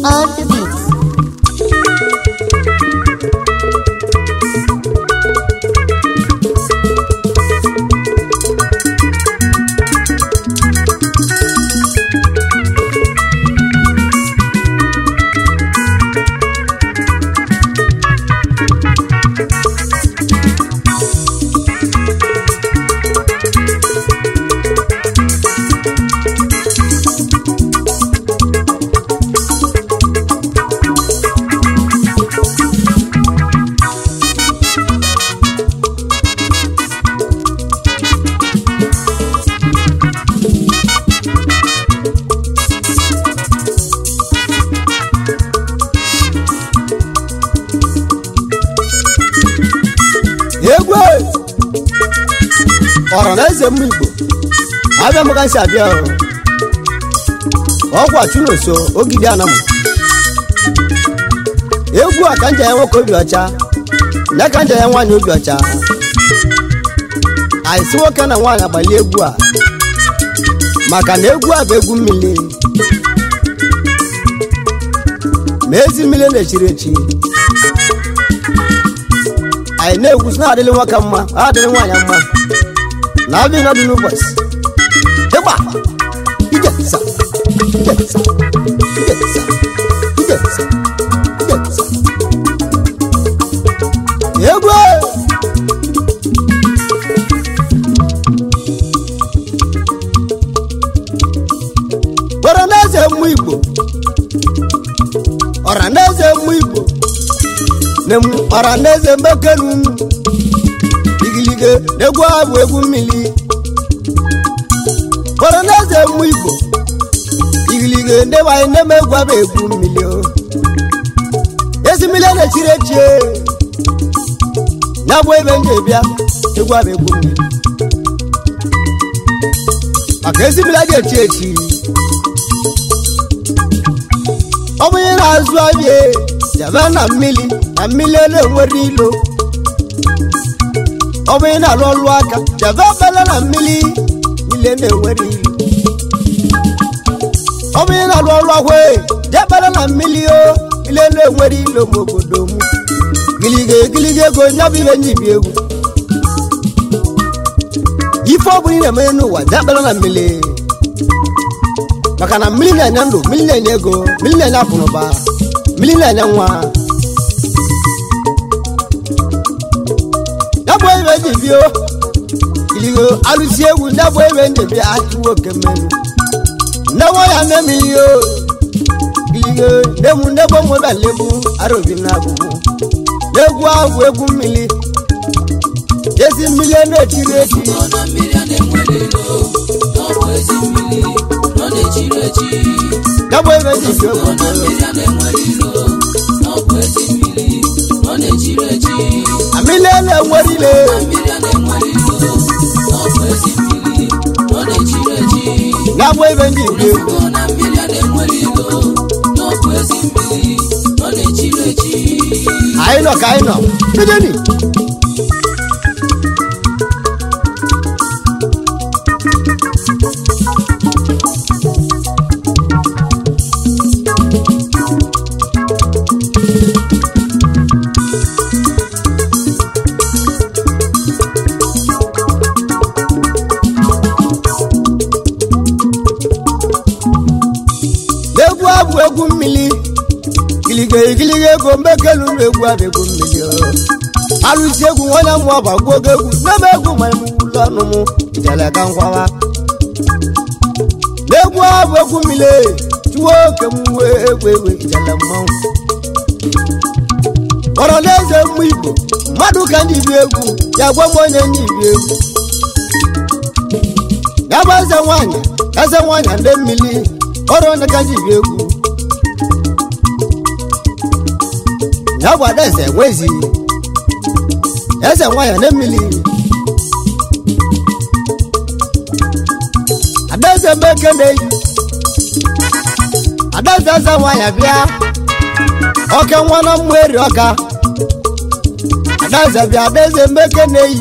on the beat. egwu ọra na eze mma igbo abịa m ka nsi abịa ọrụ ọgwụ achụnoso ogidi anam egwu a ka nja ya nwoke obi ọcha ya ka nja ya nwaanyị obi ọcha anyị si nwoke na nwaanyị agbalie egwu a maka na egwu a bụ egwu mmiri ma ezi mmiri na-echiri echi anyị na-egwu sị na-adịrị nwoke mma adịrị nwaanyị mma na abịa nọdụ n'ụbọchị ịgba ije sa ije sa ije sa ije sa ije sa egwu gwara n'eze mmụ igbo ọra n'eze mmụ igbo ọraneze mbekenu igilige egwu a bụ egwu mmiri ọraneze mmụ igbo igilige ndị nwanyị na-eme egwu a bụ egwu mmiri o ezi mmiri a na-echiri echie ya bụ ebe ndị bịa egwu a bụ egwu mmiri maka ezi mmiri a ga-echi echi ọ bụ onye na-azụ abịa jebe na mmiri na mmiri na-enwere ilo ọ bụ ị na-alụ ọlụ aka jebe ebele na mmiri ile na-enwere ilo ọ bụ ị na-alụ ọlụ akwa jebele na mmiri o ile na-enwere ilo ma obodo m gilige gilige ego nya bụ ihe nyibi egwu ife ọ bụla ị na-eme n'ụwa jebele na mmiri maka na mmiri na-enye ndụ mmiri na-enye ego mmiri na-enye akụnụba mmiri na-enye nwa bụ ebe ndị bio iligo alụsi egwu ndị bụ ebe ndị bịa atụwo oke mmenụ nne nwa ya nne m ihe iligo nne m nne bụ mụba legbu arobi na abụbụ n'egwu ahụ egwu mmiri ezi mmiri na-etiri eti ọnọ mmiri a na-enwere ilo n'ọbụ ezi mmiri nọ na-echiri echi ya bụ ebe ndị bio ọnọ mmiri a na-enwere ilo n'ọbụ ezi mmiri nọ na-echiri echi amịlị na-enwere ile mmiri a na-enwere ilo n'ọbụ ezi mmiri nọ na-echiri echi ya bụ ebe ndị bio ọnọ mmiri a na-enwere ilo n'ọbụ ezi mmiri nọ na-echiri echi anyị nọ ka anyị nọ bidoni egwu a bụ egwu mmiri gilige gilige ego mbekelu na egwu a bụ egwu mmiri o. alụsi egwu nwanye mụ ọba gbuo oge egwu n'ebe egwu ma emu ụlọ ọnụ mụ jere ka ngwawa n'egwu a bụ egwu mmiri chụwa oke m wee egwu egwu jere mmanwụ kpọrọ n'eze mmụ igbo mmadụ ka ndị bi egwu ya gwa m onye ndị bi egwu ya bụ eze nwanyị eze nwanyị ndị mmiri ọrụ onye ka ndị bi egwu ya bụ adaeze nwezi eze nwanyị na mmiri adaeze mbeke na-eyi adaeze eze nwanyị bịa oke nwa na mmụ eri ọka adaeze bịa adaeze mbeke na-eyi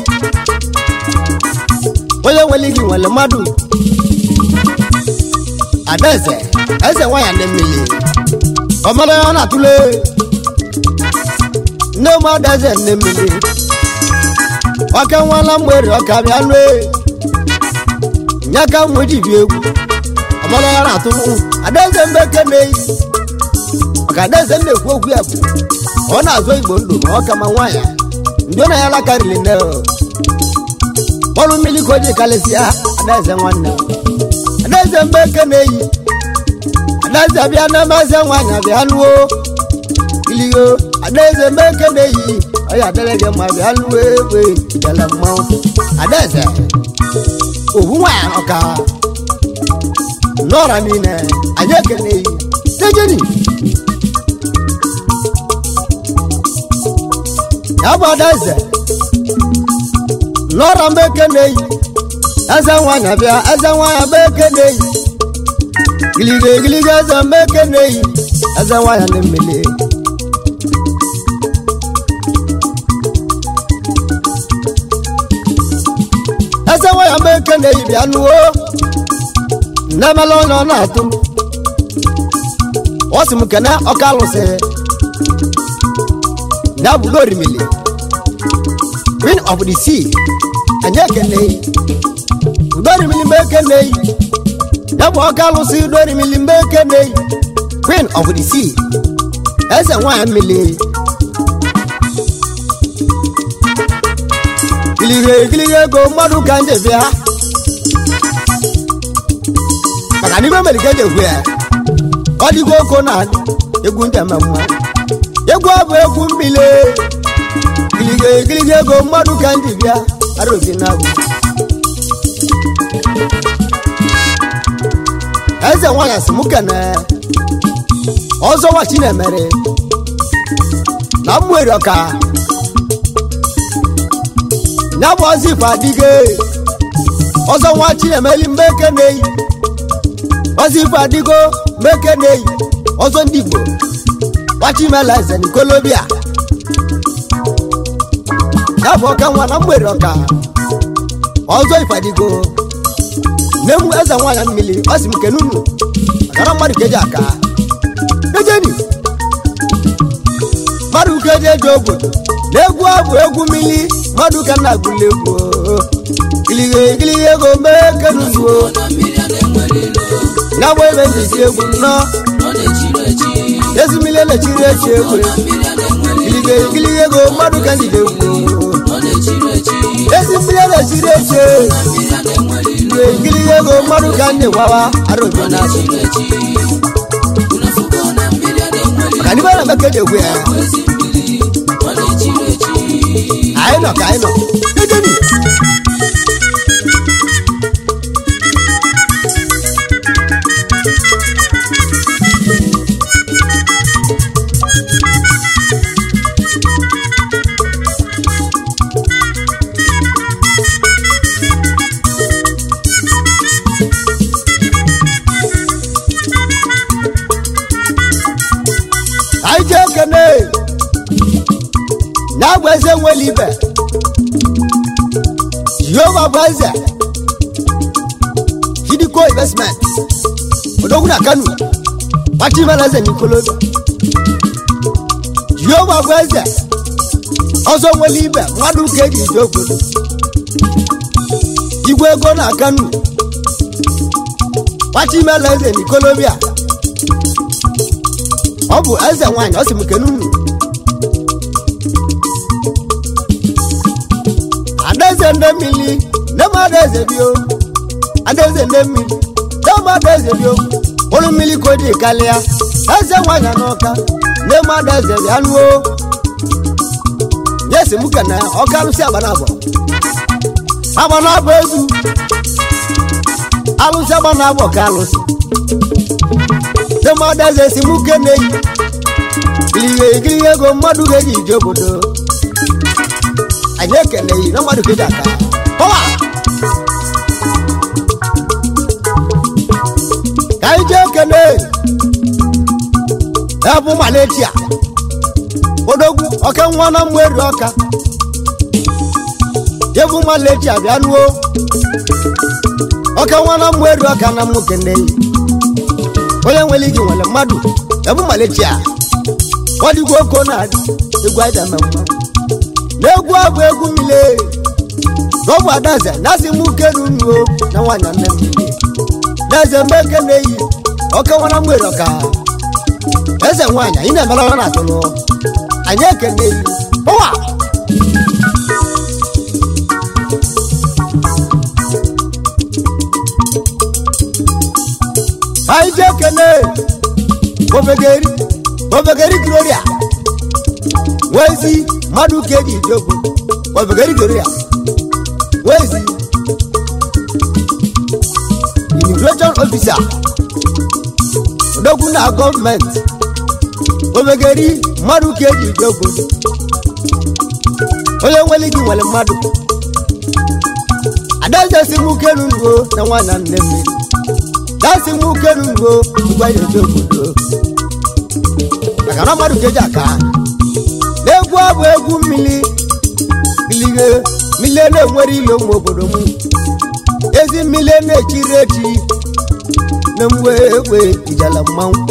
onye nwere gị nwere mmadụ adaeze eze nwanyị ndị mmiri ọmọdé ya na-atụle nne m adaeze nne mmiri ọka nwala mgberi ọka bịa lue nye ka ụmụ ji bi egwu ọmọdé ya na-atụlụ adaeze mbe keneyi maka adaeze m na-ekwu okwu ya bụ ọ na-azụ igbo ndụ ma ọ ka ma nwaanyị ndị ọ na ya lakarịrị nne ọrụ mmiri ka o ji kalịsịa adaeze nwanne adaeze mbe keneyi adaeze abịa n'amaze nwaanyị abịa lụọ iligo adaeze mbe keneyi ọya adịrị gị mma bịa lụọ egbe jele mmanwụ adaeze owu nwaanyị ọka n'ọra niile anyị ekeneyi tejeni ya bụ adaeze n'ọra mbe keneyi eze nwaanyị abịa eze nwaanyị mbe keneyi giliga giliga eze mbe keneyi eze nwaanyị na mmiri eze nwaanyị mbe keneyi bịa nuo nnemela onye ọ na-atụ ọ sị m kene ọka alụsị ya bụ lorimili queen of the sea anyị ekeneyi udorimili mbe ekeneyi ya bụ ọka alụsị udorimili mbe ekeneyi queen of the sea eze nwanyị mmiri gilige gilige ego mmadụ ka nje bịa maka n'ime melike ji ekwu ya ọ dịgo oko na egwu nteme mma egwu abụ egwu mmiri gilige gilige ego mmadụ ka nji bịa arobi na abụ eze nwanyị si mụ kene ọzọ nwa chinemere na mmụeri ọka ya bụ ọzọ ife adịgo ọzọ nwa chinemeli mgbe keneyi ọzọ ife adịgo mgbe keneyi ọzọ ndị igbo gbachimela eze nikolobia ya bụ ọka nwa na mmụeri ọka ọzọ ife adịgo nne m eze nwaanyị mmiri ọ sị m kene unu makana mmadụ ka eji aka ejeni mmadụ ka eji eji obodo na egwu abụ egwu mmiri mmadụ ka nna agụla egwu gilige gilige ego mee kenuzuo na mmiri a na-enwere ilo ya bụ ebe ndị si egwu nọ ọ na-echiri echi ezi mmiri elechiri echi egwu na mmiri a na-enwere ilo gilige gilige ego mmadụ ka ndị ga-egwu ọ na-echiri echi ezi mmiri elechiri echi na mmiri a na-enwere ilo gilige gilige ego mmadụ ka ndị gwawa arobi ọ na abụ na-echiri echi unafuko na mmiri a na-enwere maka n'ime na meke ji egwu ya ilo ezi mmiri ọ na-echiri echi anyị nọ ka anyị nọ ejeni anyị jee kene ya bụ eze nwere ibe jehova bụ eze hidiko investment odogwu na kano gbachimela eze n'ikolobi jehova bụ eze ọzọ nwere ibe mmadụ ka eji ije obodo igwe ego na kano gbachimela eze n'ikolobi a ọ bụ eze nwanyị ọ sị m kene unu adaeze ndị mmiri nne m adaeze bio adaeze ndị mmiri nne m adaeze bio ụlụ mmiri ka o ji kalịa eze nwanyị n'ọka nne m adaeze bịa nuo nye si m kene ọka alụsị agbanabọ agbanabọ ezu alụsị agbanabọ ka alụsị nne m adaeze si m kene yi gilige gilige ego mmadụ ga-eji ije obodo anyị ekele yi na mmadụ ga-eji aka pọwa ka anyị jee kene ya bụ maletia odogwu ọka nwa na mmụ eri ọka ya bụ maletia bịa nuo ọka nwa na mmụ eri ọka na mmụ kene yi onye nwere igi nwere mmadụ ebu malichia ọdịgwo oko na-adị egwu aja na mma n'egwu abụ egwu mmiri n'ọbụ adaze na-asị m ukenu nuo na nwaanyị nne mmiri na-eze mgbe eke na-eyi ọkewara mgbere ọka eze nwaanyị anyị na-emere ọrụ na-atụlụ anyị ekene eyi ụwa anyị ji ekene obegeri obegeri gloria wezi mmadụ ka eji ije okwu obegeri gloria wezi immigration officer odogwu na gọọmenti obegeri mmadụ ka eji ije okwu onye nwere gị nwere mmadụ adaeze si m ukenu nuo na nwaanyị na nne mmiri dasị m ukenu nuo ngwa eje obodo maka na mmadụ ka eji aka n'egwu abụ egwu mmiri milie milie na-enwere ile ụmụ obodo m ezi mmiri na-echiri echi na mgbe egbe ijala mmanwụ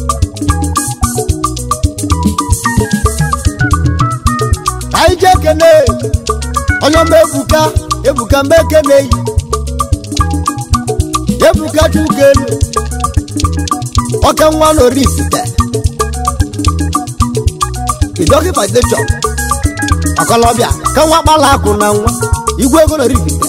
anyị ji ekene onye ọma ebuka ebuka mgbe ekene yi ebuka chukelu ọka nwa n'orifite idoki foundation ọkọlọbịa ka nwa kpala akụ na nwa igwe ego n'orifite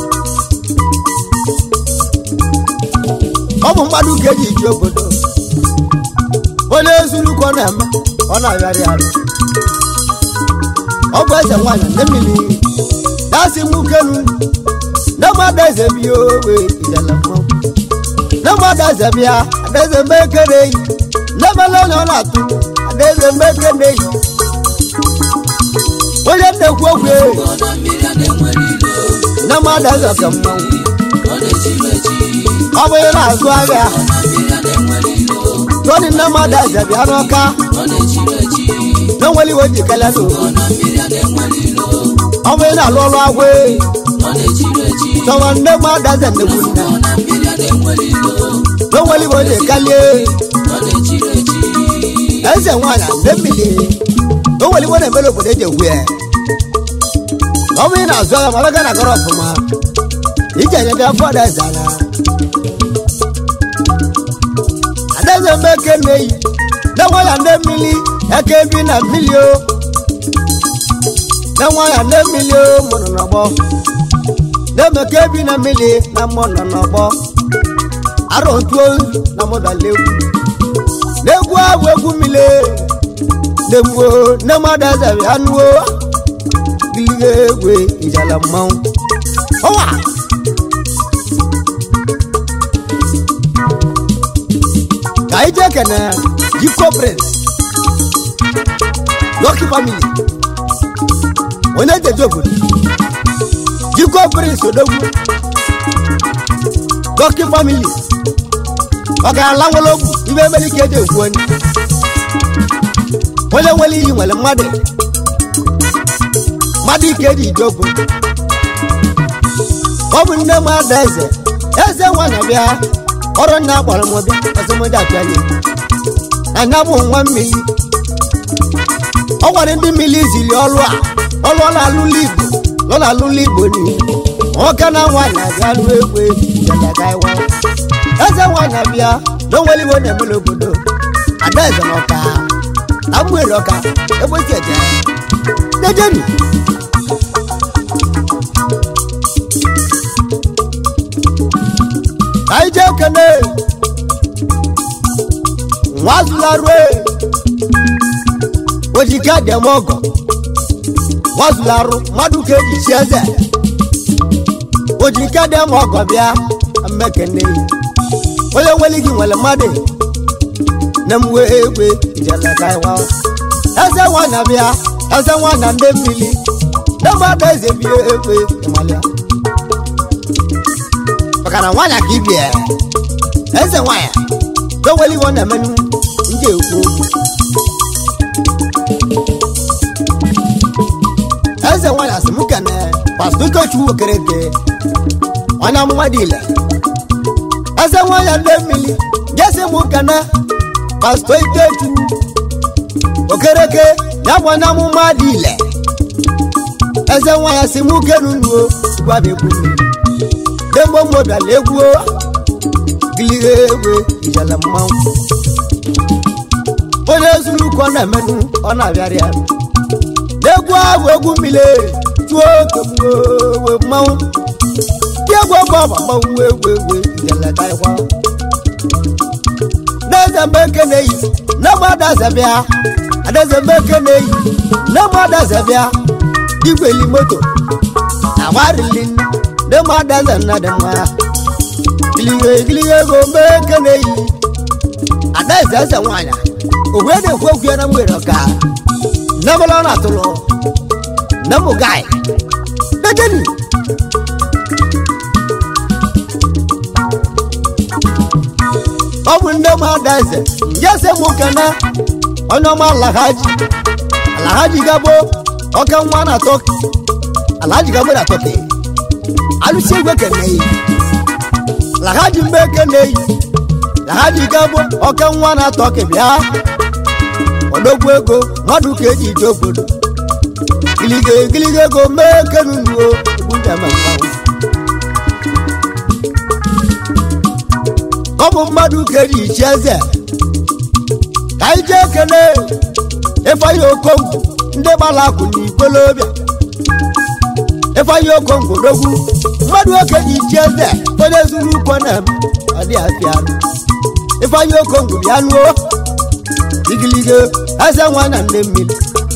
ọ bụ mmadụ ka eji iji obodo onye ezuru ka ọ na-eme ọ na-arịarị arụ ọ bụ eze nwaanyị nne mmiri dasị m ukelu na mmadụ eze bịa owe ijele mmanwụ na mmadụ eze bịa adaeze mgbe ekere eyi na-emela onye ọ na-atụ adaeze mgbe ekere eyi onye na-ekwu okwu eyi ọ na mmiri a na-enwere ilo na mmadụ eze ka mmanwụ ọ na-echiri echi ọ bụ onye na-azụ ahịa ọ na mmiri a na-enwere ilo toni na mmadụ eze bịa n'ọka ọ na-echiri echi na nwere iwe ji kele n'owu ọ na mmiri a na-enwere ilo ọ bụ onye na-alụ ọrụ agwụ eyi ọ na-echiri echi tọwa nne mmadụ eze nnekwu nne ọ na mmiri a na-enwere ilo na nwere iwe ji kalie ọ na-echiri echi eze nwaanyị nne mmiri na nwere iwe na-emere obodo eji egwu ya ọ bụ ị na-azụ agha mara ga na-agara ọfụma iji enyebe afọ adaeze anya adaeze mgbe eke na-eyi na nwaya nne mmiri eke bi na mmiri o na nwaya nne mmiri o mụrụ n'ọgbọ na-emeke bi na mmiri na mmụ nọ n'ọgbọ arọ ntuo na mụdala egwu n'egwu abụ egwu mmiri na-egwu nne mmadụ eze bịa nuo gilige egwe ijala mmanwụ ọwa ka anyị jee kene jiko prince Lucky family onye jeje obodo jiko prince odogwu Lucky family ọ ga-ala nwere ogwu ibe emere ike eji egwu onye onye nwere iyi nwere mmadụ mmadụ ike eji ije obodo ọ bụ nne m ada eze eze nwaanyị bịa ọrụ nna akpọrọ m bịa ọzọmọdé abịala anya bụ nwa mmiri ọ gwara ndị mmiri ziri ọrụ a ọrụ ọ na-alụla igbo ọ na-alụla igbo niile nwoke na nwaanyị abịa lụọ egwe jadagaiwa eze nwaanyị abịa na onwere iwe na-emere obodo ada eze na ọka na mgbere ọka egbesi eje dejeni anyị jee kene nwazụlarue ojike dịm ọgọ nwazụlarụ mmadụ ka eji chi eze ojike dịm ọgọ bịa mmekene onye nwere gị nwere mmadụ na mwe egbe ijelekaiwa eze nwanyị bịa eze nwanyị ndị mmiri na mmadụ eze bie egbe ịmalịa maka na nwanyị ka ibie eze nwanyị doweli iwe ọ na-emenụ ndị ekwu eze nwanyị asị m kene pastọ ikechukwu okereke onye amụma dị ile eze nwanyị ndị mmiri jesi m kene pastọ ikechu okereke ya bụ onye amụma dị ile eze nwa ya si mụ kenu nuo gwaba egwu mmiri demgbo mmobiala egwu gilihe egwe ijele mmanwụ onye zuru ụkwụ ọ na-emenụ ọ na-abịarị ya egwu ahụ egwu mmiri tụọ kemgbe mmanwụ ndị egwu ọgbọ ọgba mmanwụ egwu egwu ijele karịkwa n'eze mgbe eke na-eyi na mgbe adaze bịa adaze mgbe eke na-eyi na mgbe adaze bịa igweli moto agbarili na mgbe adaze nna dị mma gilihe gilihe ego mgbe eke na-eyi adaeze eze nwaanyị owe na-ekwu okwu ya na mgbere ọka nebụla ọ na-atụlụ nebụ gai dejeni ọ bụ nne m adaeze njese m kene onye ọma alahaji alahaji gabo ọka nwa na tọki alahaji gabo na tọki alụsi egwe keneyi alahaji mgbe keneyi alahaji gabo ọka nwa na tọki bịa odogwu ego mmadụ ka eji ije obodo gilige gilige ego mee kenunuo egwu njem mmanwụ ọ bụ mmadụ ka eji ichi eze ka anyị jee kele ifeanyi okongwu ndị gbara akụ na igbolobịa ifeanyi okongwu dogwu mmadụ oke ji ichi eze onye zuru ukwo na m ọ dị afịa ifeanyi okongwu bịa nuo igilige eze nwa na nne mmiri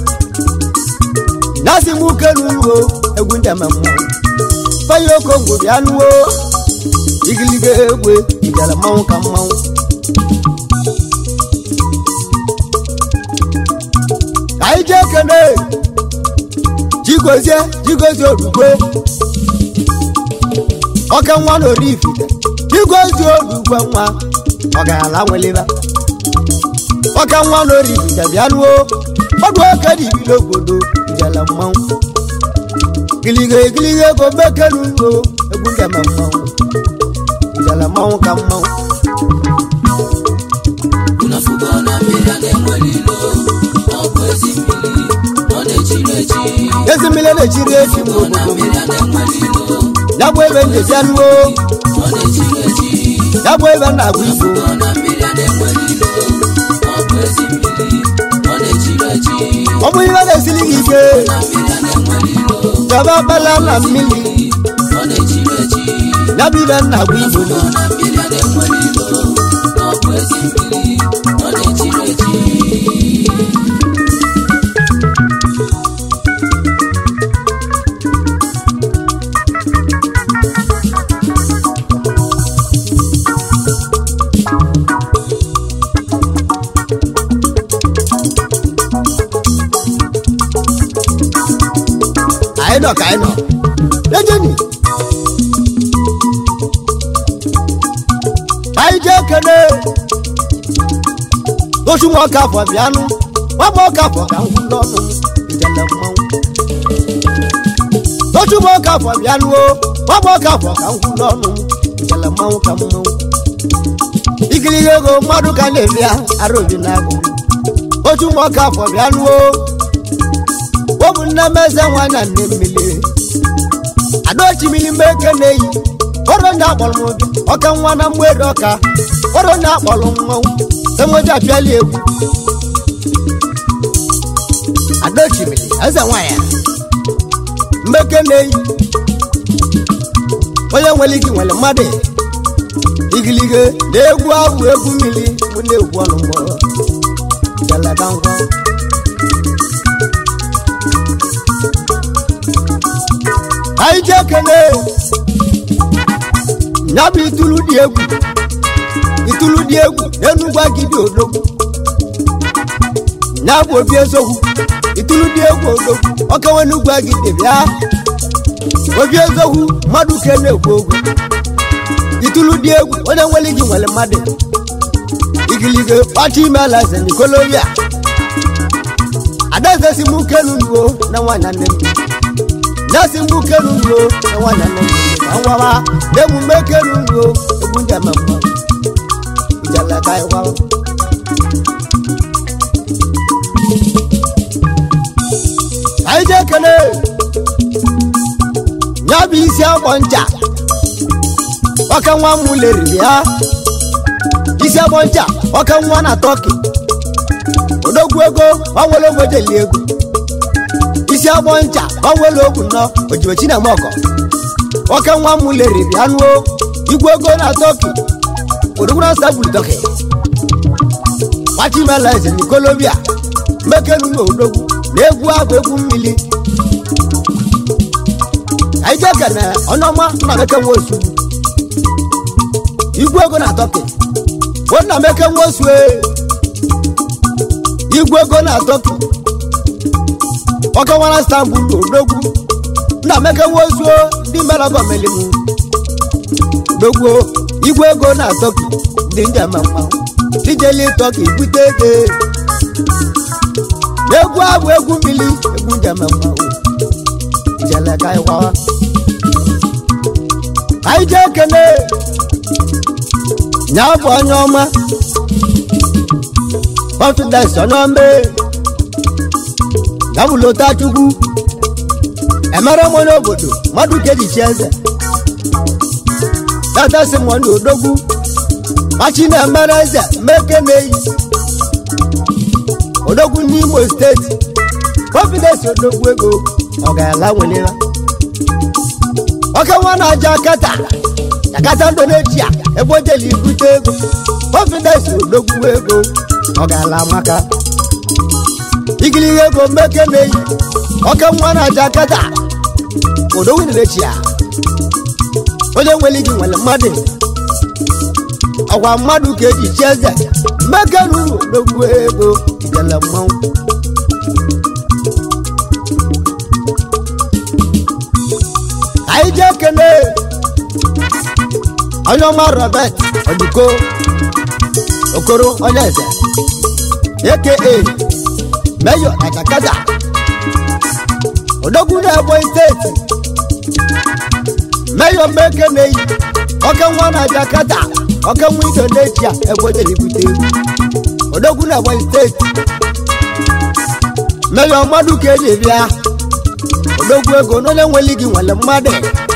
nasi m uke nuruo egwu ndị ama mmanwụ ifeanyi okongwu bịa nuo igilige egbe ijele mmanwụ ka mmanwụ ka anyị jee kene jigozie jigozie orugwe ọka nwa na orifite jigozie orugwe nwa ọgarala nweliba ọka nwa na orifite bịanuo ọdụ oke dị ibilo obodo ijele mmanwụ gilige gilige ego mekenugo egwu ndeme mmanwụ ijele mmanwụ ka mmanwụ unafugo na mmiri a na-enwere ilo ọ bụ ezi mmiri ọ na-echiri echi ezi mmiri na-echiri echi mgbe na obodo m mmiri a na-enwere ilo ya bụ ebe njezi anụo ọ na-echiri echi ya bụ ebe na-agba igbo unafugo na mmiri a na-enwere ilo ọ bụ ezi mmiri ọ na-echiri echi ọ bụ ihe na-esiri gị ike na mmiri a na-enwere ilo chọba bala na mmiri ọ na-echiri echi ya bụ ibe na-agba igbo unafugo na mmiri a na-enwere ilo ọ bụ ezi mmiri ọ na-echiri echi anyị nọ ka anyị nọ ejeni anyị jee kene osu nwa ọka afọ bịanụ nwagba ọka afọ ka ngwụ n'ọnụ ijele mmanwụ osu nwa ọka afọ bịanụ o nwagba ọka afọ ka ngwụ n'ọnụ ijele mmanwụ ka mmanwụ ikirihe ego mmadụ ka na-ebịa ara obi na-agụ osu nwa ọka afọ bịanụ o ọ bụ nne m eze nwa na nne mmiri adaochimiri mgbe eke na-eyi ọrụ ndị akpọrọ m obi ọka nwa na mgbede ọka ọrụ ndị akpọrọ m mmanwụ enweji apịali egwu adaochimiri eze nwa ya mgbe eke na-eyi onye nwere ike nwere mmadụ igilige na egwu ahụ egwu mmiri mụ na-egwu ọnụ mgbọrọ jalaga ngwa anyị ji ekene ya bụ itulu dị egwu itulu dị egwu n'enugwu agidi odogwu ya bụ obi ezogwu itulu dị egwu odogwu ọkawa n'ugwu agidi bịa obi ezogwu mmadụ ke na-ekwu ogwu itulu dị egwu onye nwere gị nwere mmadụ igilige kpacha ime ala eze nikoloria adaeze si mụ kenu nuo na nwaanyị nne m nasi mgbu kenu nuo na nwaanyị nne m ka nwawa na emume kenu nuo egwu ndị ama mma ijala ka ịwa je ekele ya bụ isi agbọ ncha ọka nwa m leriri ha isi agbọ ncha ọka nwa na tọki odogwu ego ọnwere ogbedeli ego isi agbọ ncha ọnwere ogwu nọ ojibechi na mọkọ ọka nwa m leriri anụ igwe ego na tọki odogwu na sabulu tọki gbachimela eze nikolobia mmekenu na odogwu na egwu abụ egwu mmiri anyị jee kene ọnụọma nna meke nwa osu igwe ego na tọki o nna meke nwa osu ee. igwe ego na tọki ọkawara stambul odogwu nna meke nwa osu o, ndị mere gọmelimu dogwu igwe ego na tọki ndị njem mmanwụ ijeli tọki bute ego egwu abụ egwu mmiri egwu njem mmanwụ ijele ka anyị gwawa anyị jee kene nya bụ onye ọma confidence onye ọma gabụlota chukwu emere m onye obodo mmadụ kejichi eze tata si m onye odogwu machi na-emere eze meke na-eyi odogwu n'imo steeti confidence odogwu ego ọ ga-ala nwelera oke nwa na-aja kata jakata indonesia ebe o jeli ibute ego confidence odogwu ego ọ ga-ala amaka igiliga ego mmeke na-eyi oke nwa na-aja kata odogwu indonesia onye nwere gị nwere mmadụ ọgwa mmadụ ka eji chi eze mmeke ruru odogwu ego ijele mmanwụ anyị jee kene onye ọma robert oduko okoro onye eze aka meyo na jakada odogwu na ebonyi steeti meyo meke na-eyi oke nwa na jakada oke nwa indonesia egwedere ibute egwu odogwu na ebonyi steeti meyo mmadụ ka eji bịa odogwu ego n'onye nwere gị nwere mmadụ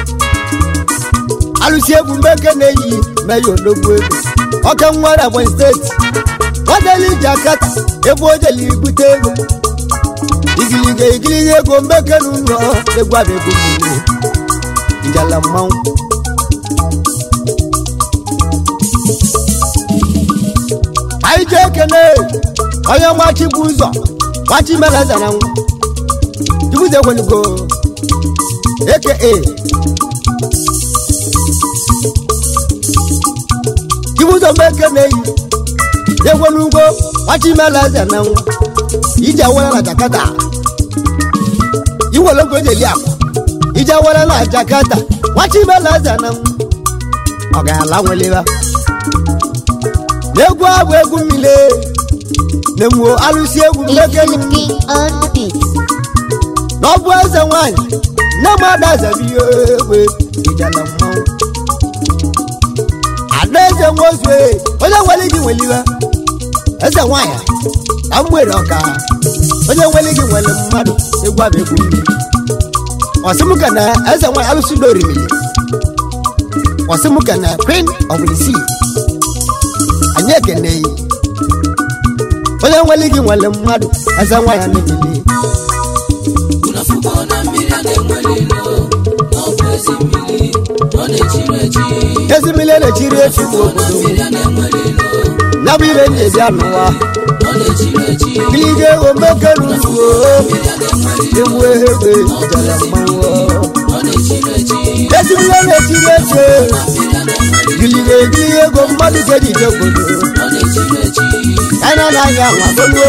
alụsi egwu meke na-eyi meya odogwu ego ọka nwere ebonyi steeti nwadeli jakata ebe o jeli ibute ego igiliga igiliga ego meke na ụlọ egwu abụ ego mmiri njala mmanwụ anyị jee kene onye machi bụ ụzọ machi mere eze na nwa chibuze ekwenugo aka chibuzo meke na-eyi ekwenugo machimela eze na nwa ije awara na jakata iwere ogo jeli akwa ije awara na jakata machimela eze na nwa ọ ga-ala nweleba n'egwu abụ egwu mmiri na-emuo alụsi egwu meke King on the beat. na ọ bụ eze nwanyị nne m ada zebi ihe egbe ijala mmanwụ ada eze nwozue onye nwere gị nwere iwe eze nwanyị na mgbere ọka onye nwere gị nwere mmadụ egwu abụ egwu mmiri ọsịmụka na eze nwanyị alụsị na orimiri ọsịmụka na queen of the sea anyị ekene yi onye nwere gị nwere mmadụ eze nwanyị na-emeli unafuko na mmiri a na-enwere ilo na ọ bụ ezi mmiri ọ na-echiri echi ezi mmiri na-echiri echi bụ obodo mmiri a na-enwere ilo ya bụ ire nje bịa n'ụwa ọ na-echiri echi gilige omekeruzuo mmiri a na-enwere ilo ewu egbe jere mmanwụ ọ na-echiri echi ezi mmiri na-echiri echi mmiri a na-enwere gilige gilige ego mmadụ ga-eji je obodo ọ na-echiri echi anya na anya nwagoluo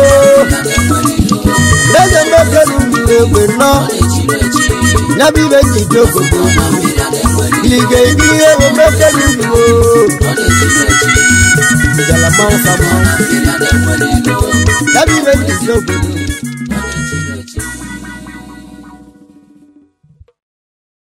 eze mmekeruzu egbe nọ na-echiri echi ya bụ ire nje je obodo mmiri a na-enwere gilige gilige ego mmekeruzuo ọ na-echiri echi jere mmanwụ ka mmanwụ mmiri a na-enwere ilo ya bụ ire nje je obodo